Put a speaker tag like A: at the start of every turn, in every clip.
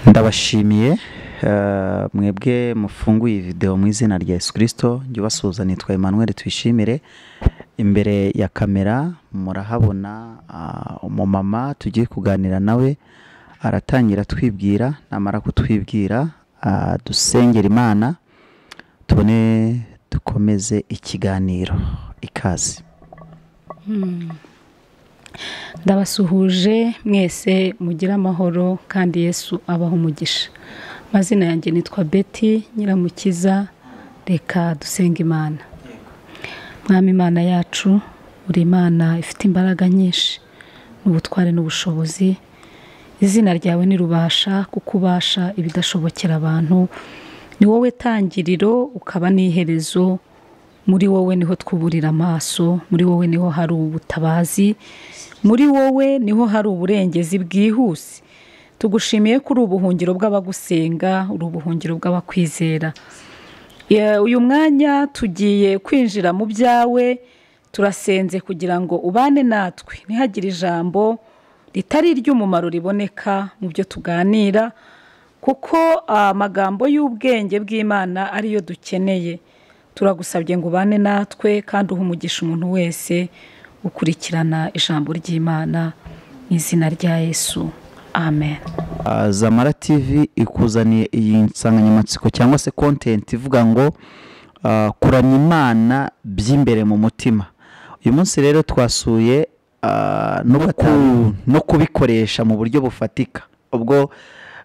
A: ndabashimiye eh, mwebwe mufunguye videwo mu izina rya yesu kirisito njye ubasuhuza nitwa emmanuel tuyishimire imbere ya kamera murahabona ah, umumama tugiye kuganira nawe aratangira twibwira namara kutwibwira ah, dusengera imana tubone dukomeze ikiganiro ikaze
B: ndabasuhuje mwese mugire amahoro kandi yesu abaho umugisha amazina yanjye nitwa beti nyiramukiza reka dusenga imana mwami imana yacu uri imana ifite imbaraga nyinshi n'ubutware n'ubushobozi izina ryawe ntirubasha kuko ubasha ibidashobokera abantu ni wowe tangiriro ukaba n'iherezo muri wowe niho twuburira amaso muri wowe niho hari ubutabazi muri wowe niho hari uburengezi bwihuse tugushimiye ko uri ubuhungiro bw'abagusenga uri ubuhungiro bw'abakwizera Ya- uyu mwanya tugiye kwinjira mu byawe turasenze kugira ngo ubane natwe ntihagire ijambo ritari iry'umumaro riboneka mu byo tuganira kuko ah, amagambo y'ubwenge bw'imana ariyo dukeneye turagusabye ngo ubane natwe kandi uhe umugisha umuntu wese ukurikirana ijambo ry'imana mu izina rya yesu amen
A: Ah, zamara tv ikuzaniye iyi nsanganyamatsiko cyangwa se content ivuga ngo ah, kuramya imana by'imbere mu mutima uyu munsi rero twasuye ah, no ku- no kubikoresha mu buryo bufatika ubwo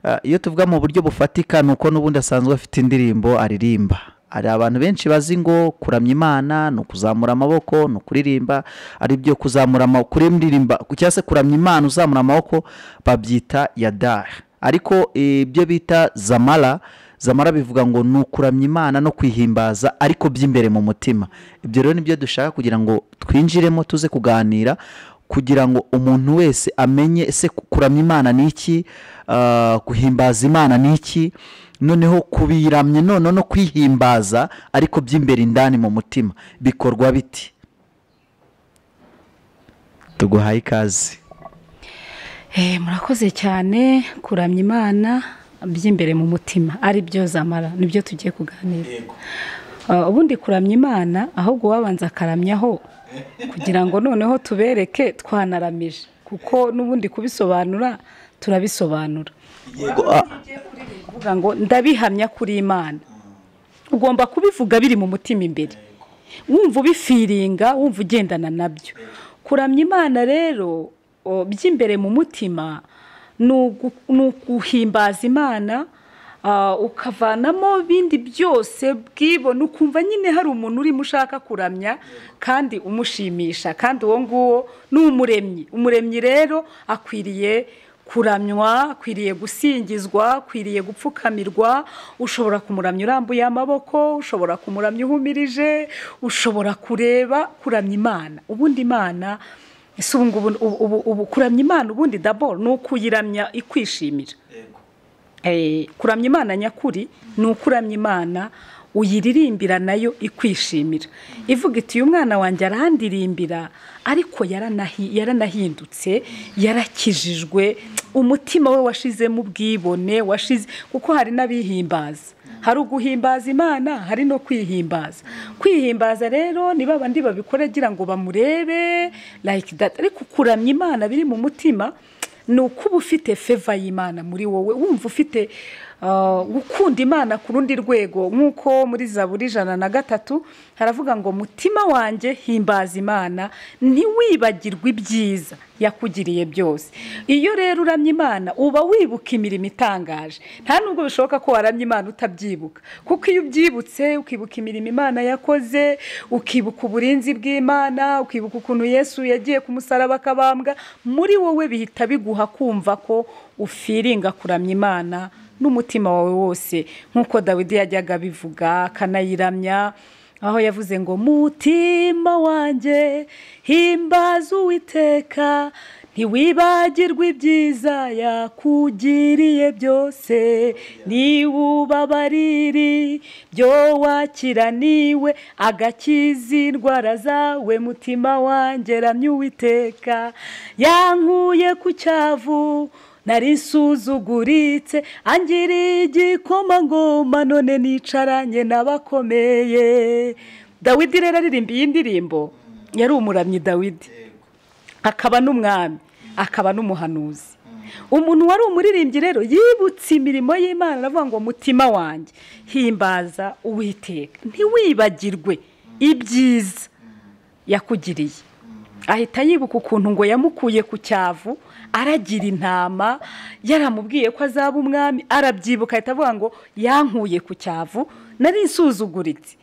A: ah, iyo tuvuga mu buryo bufatika ni uko n'ubundi asanzwe afite indirimbo aririmba hari abantu benshi bazi ngo kuramya imana ni ukuzamura amaboko ni ukuririmba ari byo kuzamura amaboko kuririmba cyangwa se kuramya imana uzamura amaboko babyita yadari ariko eh, ibyo bita zamara zamara bivuga ngo ni ukuramya imana no kwihimbaza ariko by'imbere mu mutima ibyo rero nibyo dushaka kugira ngo twinjiremo tuze kuganira kugira ngo umuntu wese amenye ese kuramya imana ni iki ah, guhimbaza imana ni iki noneho kubiramya noneho no kwihimbaza ariko by'imbere indani mu mutima bikorwa biti tuguhaye ikaze
B: Eh, murakoze cyane kuramya imana by'imbere mu mutima ari byo zamara nibyo tugiye kuganira Ah, ubundi kuramya imana ahubwo uwabanza akaramyaho kugira ngo noneho tubereke twanaramije kuko n'ubundi kubisobanura turabisobanura kuvuga ngo ndabihamya kuri imana ugomba kubivuga biri mu mutima imbere wumva ubifiringa wumva ugendana nabyo kuramya imana rero o, by'imbere mu mutima ni ugu- ni uguhimbaza imana ah, ukavanamo bindi byose bwibona ukumva nyine hari umuntu urimo ushaka kuramya kandi umushimisha kandi uwo nguwo ni umuremyi umuremyi rero akwiriye kuramywa akwiriye gusingizwa akwiriye gupfukamirwa ushobora kumuramya urambuye amaboko ushobora kumuramya uhumirije ushobora kureba kuramya imana ubundi imana ese ubu ngubu ubu- ubu- ubu kuramya imana ubundi daboro ni ukuyiramya ikwishimira Eh, kuramya imana nyakuri ni ukuramya imana uyiririmbira nayo ikwishimira ivuga iti uyu mwana wanjye arandiririmbira ariko yaranahi- yaranahindutse yarakijijwe umutima we washizemo ubwibone washize kuko hari n'abihimbaza hari uguhimbaza imana hari no kwihimbaza kwihimbaza rero ni babandi babikora agira ngo bamurebe like that ariko kuramya imana biri mu mutima ni uko uba ufite feva y'imana muri wowe wumva ufite ah, gukunda imana ku rundi rwego nk'uko muri zaburi ijana na gatatu haravuga ngo mutima wanjye himbaza imana ntiwibagirwe ibyiza yakugiriye byose iyo rero uramya imana uba wibuka imirimo itangaje nta nubwo bishoboka ko waramya imana utabyibuka kuko iyo ubyibutse ukibuka imirimo imana yakoze ukibuka uburinzi bw'imana ukibuka ukuntu yesu yagiye ku musaraba akabambwa muri wowe bihita biguha kumva ko ufiringa kuramya imana n'umutima wawe wose nk'uko dawidi yajyaga abivuga akanayiramya aho yavuze ngo mutima wanjye himbaza uwiteka ntiwibagirwe ibyiza yakugiriye byose niba ubabariri byo wakiraniwe agakiza indwara zawe mutima wanjye ramya uwiteka yankuye ku cyavu nari nsuzuguritse angiriye igikoma ngoma none nicaranye n'abakomeye dawidi rero aririmba iyi ndirimbo yari umuramyi dawidi akaba n'umwami akaba n'umuhanuzi umuntu wari umuririmbyi rero yibutse imirimo y'imana aravuga ngo mutima wanjye himbaza uwiteka ntiwibagirwe ibyiza yakugiriye ahita yibuka ukuntu ngo yamukuye ku cyavu aragira intama yaramubwiye ko azaba umwami arabyibuka ahita avuga ngo yankuye ku cyavu nari nsuzuguritse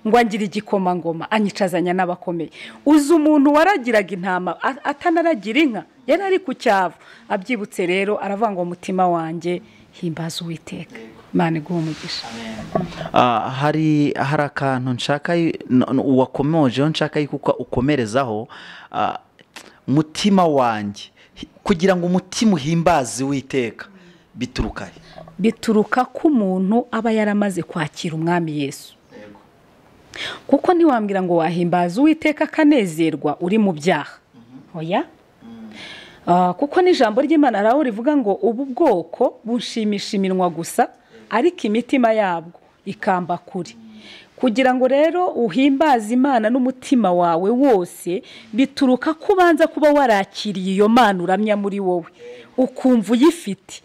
B: ngo angire igikomangoma anyicazanya n'abakomeye uzi umuntu waragiraga intama atanaragira inka yari ari ku cyavu abyibutse rero aravuga ngo umutima wanjye himbaza uwiteka imana iguha umugisha
A: hari hari akantu nshaka uwakomojeho nshaka yuko ukomerezaho mutima wanjye kugira ngo umutima uhimbaze uwiteka bituruka
B: bituruka ko umuntu aba yaramaze kwakira umwami yesu kuko ntiwambwira ngo wahimbaza uwiteka akanezerwa uri mu byaha oya kuko n'ijambo ry'imana araho rivuga ngo ubu bwoko bushimisha iminwa gusa ariko imitima yabwo ikamba kure kugira ngo rero uhimbaze imana n'umutima wawe wose bituruka ko ubanza kuba warakiriye iyo mana uramya muri wowe ukumva uyifite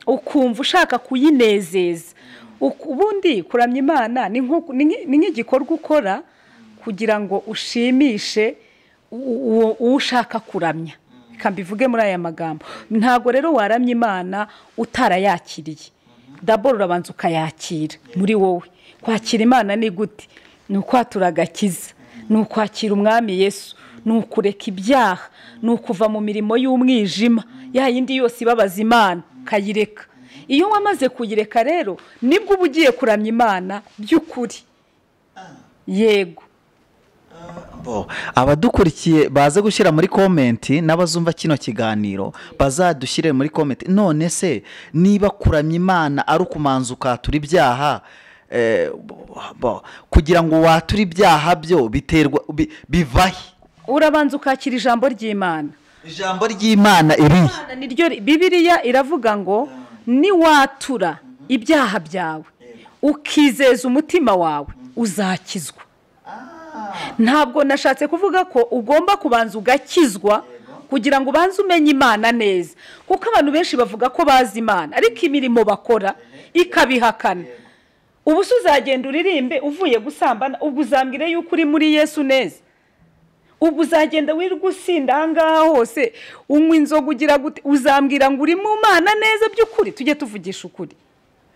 B: ukumva ushaka kuyinezeza ubundi kuramya imana ni nk'igikorwa ukora kugira ngo ushimishe uwo ushaka kuramya reka mbivuge muri aya magambo ntabwo rero waramya imana utarayakiriye daboro urabanza ukayakira muri wowe kwakira imana ni gute ni ukwatura agakiza ni ukwakira umwami yesu ni ukureka ibyaha ni ukuva mu mirimo y'umwijima ya yindi yose ibabaza imana ukayireka iyo wamaze kuyireka rero nibwo uba ugiye kuramya imana by'ukuri yego
A: abadukurikiye baze gushyira muri komenti n'abazumva kino kiganiro bazadushyire muri komenti none se niba kuramya imana ari ukumanza ukatura ibyaha kugira ngo wature ibyaha byo biterwa bivahe
B: urabanza ukakira ijambo ry'imana
A: ijambo ry'imana iriya
B: niryo bibiriya iravuga ngo niwatura ibyaha byawe ukizeza umutima wawe uzakizwa ntabwo nashatse kuvuga ko ugomba kubanza ugakizwa kugira ngo ubanze umenye imana neza kuko abantu benshi bavuga ko bazi imana ariko imirimo bakora ikabihakana ubu se uzagenda uririmbe uvuye gusambana ubwo uzambwire yuko uri muri yesu neza ubwo uzagenda wirirwa usinda ahangaha hose unywa inzoga ugira gute uzambwira ngo uri mu mana neza by'ukuri tujye tuvugisha ukuri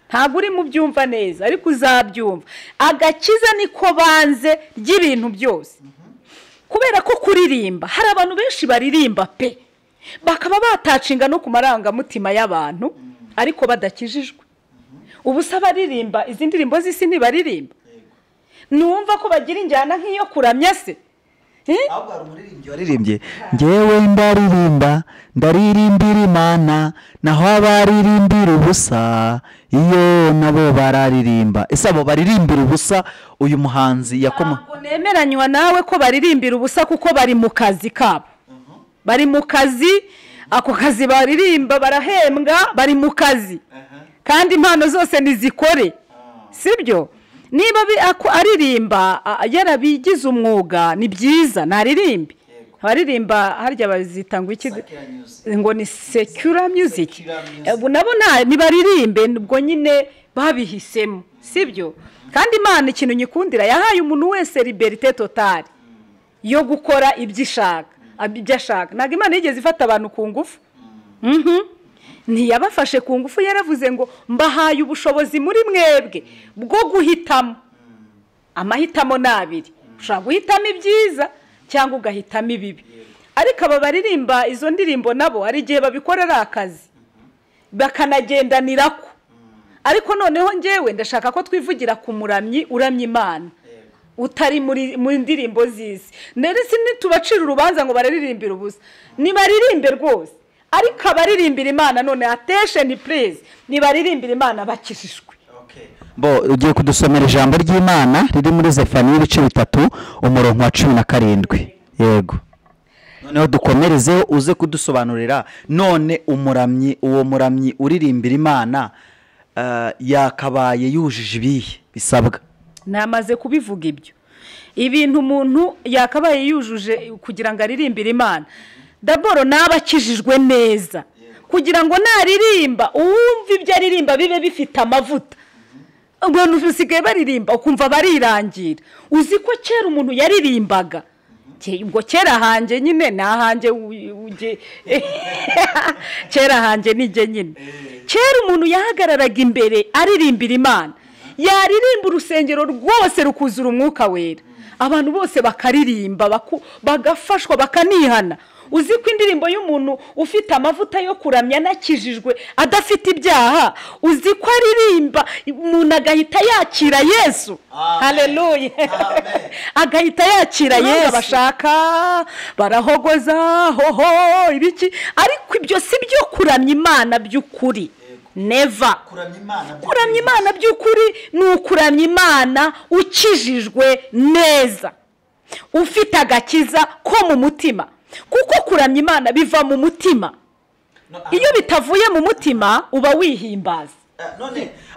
B: ntabwo uri mu byumva neza ariko uzabyumva agakiza niko banze ry'ibintu byose kubera ko kuririmba hari abantu benshi baririmba pe bakaba batacinga no ku marangamutima y'abantu ariko badakijijwe ubu se abaririmba izi ndirimbo z'isi ntibaririmba numva ko bagira injyana nk'iyo kuramya se
A: ahubwo hari umuririmbyi waririmbye ngewe ndaririmba ndaririmbira imana naho abaririmbira ubusa iyo nabo bararirimba ese abo baririmbira ubusa uyu muhanzi yakoma
B: nemeranywa nawe ko baririmbira ubusa kuko bari mu kazi kabo bari mu kazi ako kazi baririmba barahembwa bari mu kazi kandi impano zose ntizikore sibyo niba aririmba yarabigize umwuga ni byiza naririmbe abaririmba harya bazita ngo iki ngo ni sekura muziki nabo ntibaririmbe ubwo nyine babihisemo sibyo kandi imana ikintu nyikundira yahaye umuntu wese liberite totari yo gukora ibyo ishaka ibyo ashaka ntabwo imana yigeze ifata abantu ku ngufu ntiyabafashe ku ngufu yaravuze ngo mbahaye ubushobozi muri mwebwe bwo guhitamo amahitamo ni abiri ushobora guhitamo ibyiza cyangwa ugahitamo ibibi ariko aba baririmba izo ndirimbo nabo hari igihe babikorera akazi bakanagendanira ko ariko noneho ngewe ndashaka ko twivugira ku muramyi uramya imana utari mu ndirimbo z'izi ndetse ntitubacire urubanza ngo bararirimbire ubusa ntibaririmbe rwose ariko abaririmbira imana none atesheni purize nibaririmbira imana bakijijwe
A: bo ugiye kudusomera ijambo ry'imana riri muri zefani y'ibice bitatu umurongo wa cumi na karindwi yego noneho dukomerezeho uze kudusobanurira none umuramyi uwo muramyi uririmbira imana ah, yakabaye yujuje ibihe bisabwa
B: namaze kubivuga ibyo ibintu umuntu yakabaye yujuje kugira ngo aririmbire imana daboro naba akijijwe neza kugira ngo naririmba uwumva ibyo aririmba bibe bifite amavuta abantu basigaye baririmba ukumva barirangira uzi ko kera umuntu yaririmbaga Ke- ubwo kera hanjye nyine ni ahanjye u- ujye- kera hanjye ni njye nyine kera umuntu yahagararaga imbere aririmbira imana yaririmba urusengero rwose rukuzura umwuka wera abantu bose bakaririmba baku- bagafashwa bakanihana uzi ko indirimbo y'umuntu ufite amavuta yo kuramya anakijijwe adafite ibyaha uzi ko aririmba umuntu agahita yakira yesu hareruye agahita yakira yesu bashaka barahogoza hoho ibiki ariko ibyo si byo kuramya imana by'ukuri neva kuramya imana by'ukuri ni ukuramya imana ukijijwe neza ufite agakiza ko mu mutima kuko kuramya imana biva mu mutima iyo bitavuye mu mutima uba wihimbaza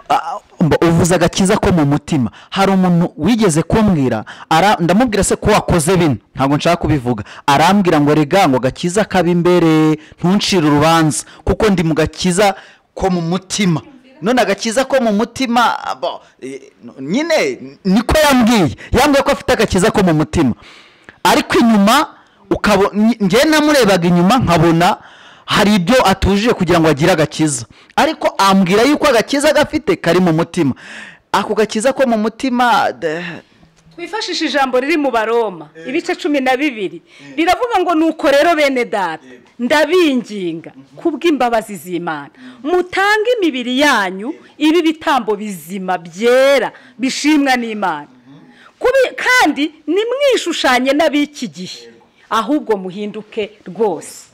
A: Ah, mba- uvuze agakiza ko mu mutima hari umuntu wigeze kumbwira ara- ndamubwira se ko wakoze bino ntabwo nshaka kubivuga arambwira ngo rega ngo agakiza kabe imbere ntuncire urubanza kuko ndi mu gakiza ko mu mutima none agakiza ko mu mutima abo, eh, nyine niko yambwiye yambwiye ko afite agakiza ko mu mutima ariko inyuma ukabo njye namurebaga inyuma nkabona hari ibyo atujije kugira ngo agire agakiza ariko ambwira yuko agakiza gafite kari mu mutima ako gakiza ko mu mutima de-
B: twifashishe ijambo riri mu baroma ibice cumi na bibiri riravuga ngo nuko rero bene data ndabinginga kubw'imbabazi z'imana mutange imibiri yanyu ibi bitambo bizima byera bishimwa n'imana Kubi- kandi nimwishushanye n'ab'iki gihe ahubwo muhinduke rwose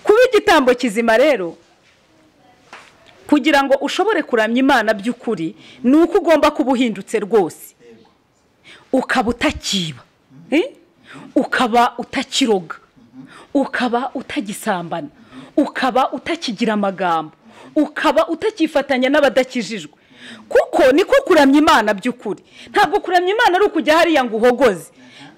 B: kuba igitambo kizima rero kugira ngo ushobore kuramya imana by'ukuri ni uko ugomba kuba uhindutse rwose ukaba utakiba eh? ukaba utakiroga ukaba utagisambana ukaba utakigira amagambo ukaba utakifatanya n'abadakijijwe kuko niko kuramya imana by'ukuri ntabwo kuramya imana ari ukujya hariya ngo uhogoze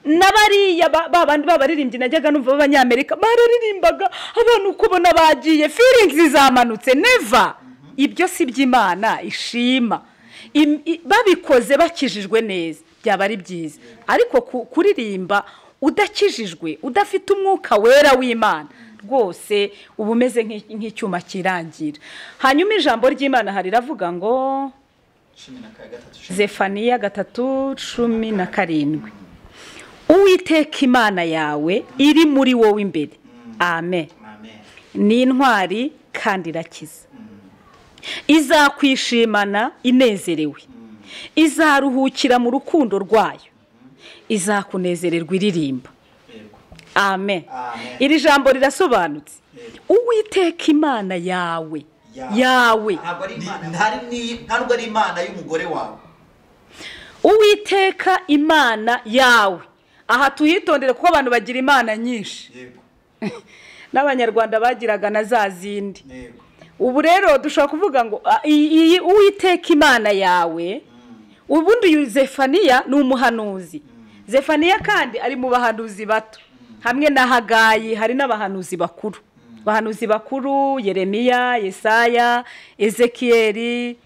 B: n'abariya ba- ba bandi b'abaririmbyi najyaga numva b'abanyamerika bararirimbaga abantu uko ubona bagiye firingi zamanutse neva ibyo si iby'imana ishima Im- i- babikoze bakijijwe neza byaba ari byiza ariko ku- kuririmba udakijijwe udafite umwuka wera w'imana rwose uba umeze nk'i- nk'icyuma kirangira hanyuma ijambo ry'imana hari riravuga ngo zefaniya gatatu cumi na karindwi uwiteka imana yawe iri muri wowe imbere amen ni intwari kandi irakiza izakwishimana inezerewe izaruhukira mu rukundo rwayo izakunezererwa iririmba amen iri jambo rirasobanutse uwiteka imana yawe yawe
C: ntabwo ari imana y'umugore wawe
B: uwiteka imana yawe aha tuhitondere kuko abantu bagira imana nyinshi
C: yego
B: n'abanyarwanda bagiraga na za zindi
C: yego
B: ubu rero dushobora kuvuga ngo "Ah, iyi iyi uwiteka imana yawe ubundi uyu zefaniya ni umuhanuzi zefaniya kandi ari mu bahanuzi bato hamwe na hagayi hari n'abahanuzi bakuru abahanuzi bakuru yeremiya yesaya ezekiyeri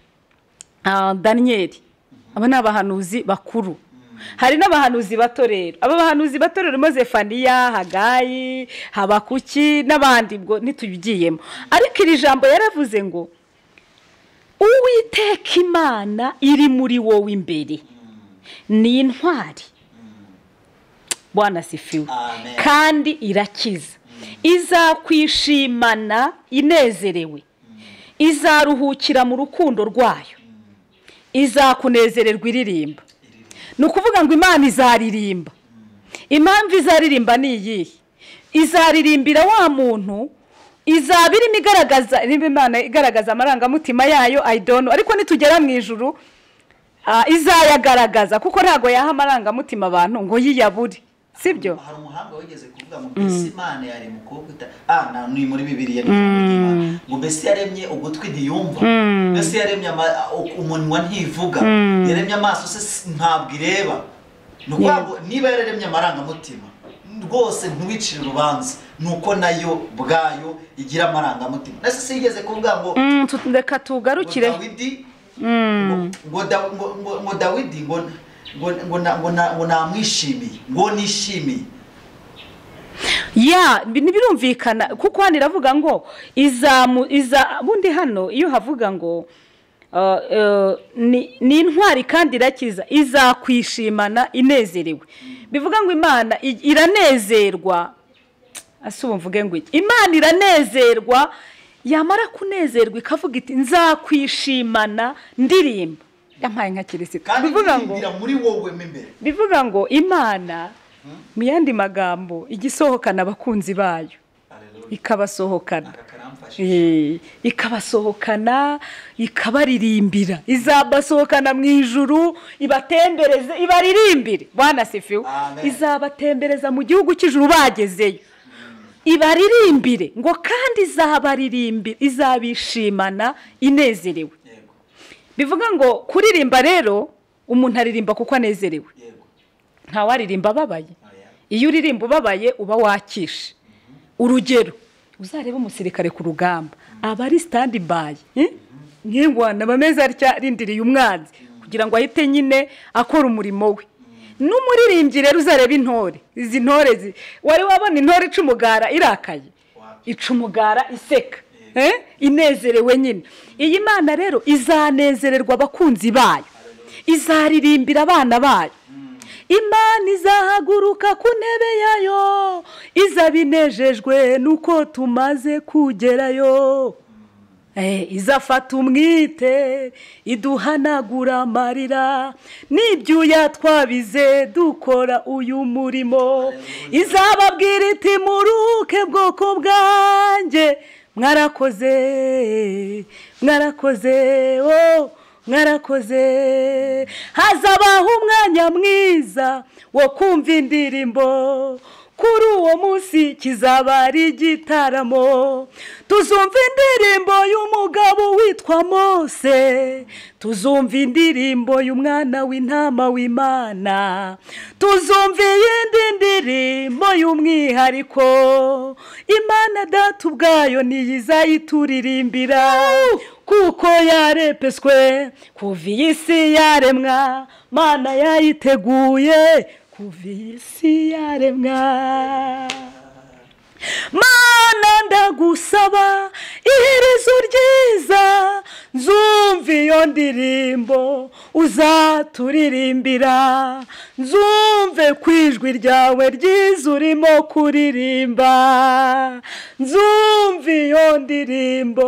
B: ah, daniyeli aba ni abahanuzi bakuru hari n'abahanuzi bato rero aba bahanuzi bato rero harimo zefaniya hagayi habakuki n'abandi ubwo ntitubigiyemo ariko iri jambo yaravuze ngo uwiteka imana iri muri wowe imbere ni intwari bwanasifiwe
C: Amen.
B: kandi irakiza izakwishimana inezerewe izaruhukira mu rukundo rwayo izakunezererwa iririmba ni ukuvuga ngo imana izaririmba impamvu izaririmba ni iyihe izaririmbira wa muntu izaba irimo igaragaza irimo imana igaragaza amarangamutima yayo ayidono ariko nitugera mu ijuru ah, izayagaragaza kuko ntabwo yaha amarangamutima abantu ngo yiyabure sibyo
C: hari umuhanga wigeze kuvuga ngo mbese imana yaremye umukobwa uta ah na ni muri bibiliya ni ijambo ry'Imana. ngo mbese yaremye ugutwi ntiyumva mbese yaremye ama- u- umunwa ntivuga yaremye amaso se s- ntabwo ireba ni ukuvuga ngo niba yararemye amarangamutima rwose ntiwicire urubanza ni uko nayo bwayo igira amarangamutima nase se yigeze kuvuga ngo
B: Mm, tu- reka tugarukire
C: ngo dawidi ngo- ngo Da- ngo- ngo- ngo dawidi ngo ngo ngo na- ngo na- ngo namwishimiye ngo nishimiye
B: ya bi- ntibirumvikana kuko hano iravuga ngo izamu iza bundi hano iyo havuga ngo uh, uh, ni ni intwari kandi irakiza izakwishimana inezerewe bivuga ngo imana i- iranezerwa ese ubu mvuge ngo iki imana iranezerwa yamara kunezerwa ikavuga iti nzakwishimana ndirimba yampaye nka kirisita
C: kandi
B: bivuga ngo
C: iririmbira muri wowe mo imbere
B: bivuga ngo imana mu yandi magambo ijya isohokana abakunzi bayo ikabasohokana
C: Aka karamfashije.
B: Eh, ikabasohokana ikabaririmbira izabasohokana mu ijuru ibatembereze ibaririmbire banasifiwe
C: Amen.
B: izabatembereza mu gihugu cy'ijuru bagezeyo ibaririmbire ngo kandi izabaririmbira izabishimana inezerewe
C: yego
B: bivuga ngo kuririmba rero umuntu aririmba kuko anezerewe
C: yego
B: ntawaririmba ababaye
C: Oya.
B: iyo uririmba ubabaye uba wakishe urugero uzarebe umusirikare ku rugamba aba ari sitandi bayi nk'ingwana aba ameze atya arindiriye umwanzi kugira ngo ahite nyine akora umurimo we n'umuririmbyi rero uzareba intore izi ntore zi- wari wabona intore ica umugara irakaye ica umugara iseka eh? inezerewe nyine iyi mana rero izanezererwa abakunzi bayo izaririmbira abana bayo imana izahaguruka ku ntebe yayo izaba inejejwe nuko tumaze kugerayo Eh, izafata umwite iduhanagura amarira n'ibyuya twabize dukora uyu murimo izababwira iti muruke bwoko bwanjye mwarakoze mwarakoze oh, mwarakoze hazabaho umwanya mwiza wo kumva indirimbo kuri uwo munsi kizaba ari igitaramo tuzumva indirimbo y'umugabo witwa mose tuzumva indirimbo y'umwana w'intama w'imana tuzumva iyindi ndirimbo y'umwihariko imana data ubwayo ntiyizayituririmbira kuko yarepeswe kuva iyi si yaremwa mana yayiteguye kuva iyi si yaremwa mana ndagusaba iherezo ryiza nzumva iyo ndirimbo uzaturirimbira nzumve ku ijwi ryawe ryiza urimo kuririmba nzumva iyo ndirimbo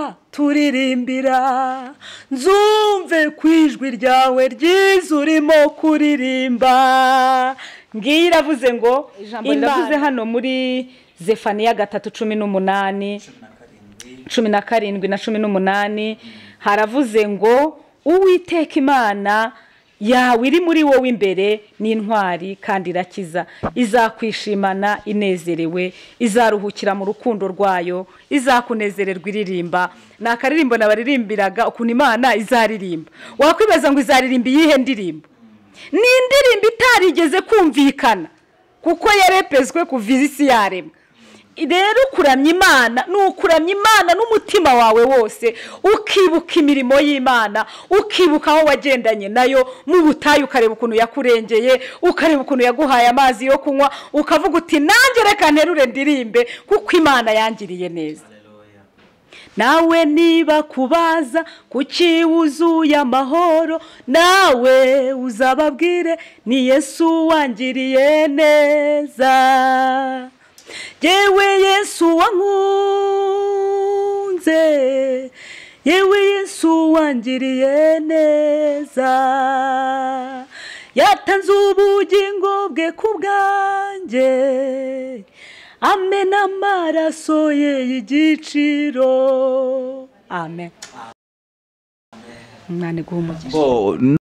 B: uzaturirimbira nzumve ku ijwi ryawe ryiza urimo kuririmba ngiyi iravuze ngo
D: Ijambo
B: iravuze
D: riravuze
B: hano muri zefaniya gatatu cumi n'umunani
C: cumi na karindwi
B: cumi na karindwi na cumi n'umunani haravuze ngo uwiteka imana yawe iri muri wowe imbere ni intwari kandi irakiza izakwishimana inezerewe izaruhukira mu rukundo rwayo izakunezererwa iririmba ni akaririmbo nabaririmbiraga ukuntu imana izaririmba wakwibaza ngo izaririmba iyihe ndirimbo ni indirimbo itarigeze kumvikana kuko yarepeswe kuva isi yaremwa rero ukuramya imana ni ukuramya imana n'umutima wawe wose ukibuka imirimo y'imana ukibuka aho wagendanye nayo mu butayu ukareba ukuntu yakurengeye ukareba ukuntu yaguhaye amazi yo kunywa ukavuga uti nanjye reka nterure ndirimbe kuko imana yangiriye neza nawe niba kubaza kuki wuzuye amahoro nawe uzababwire ni yesu wangiriye neza yewe yesu wankunze yewe yesu wangiriye neza yatanze ubugingo bwe ku bwanjye amena amaraso ye y'igiciro amen umwana iguha umugisha
A: bo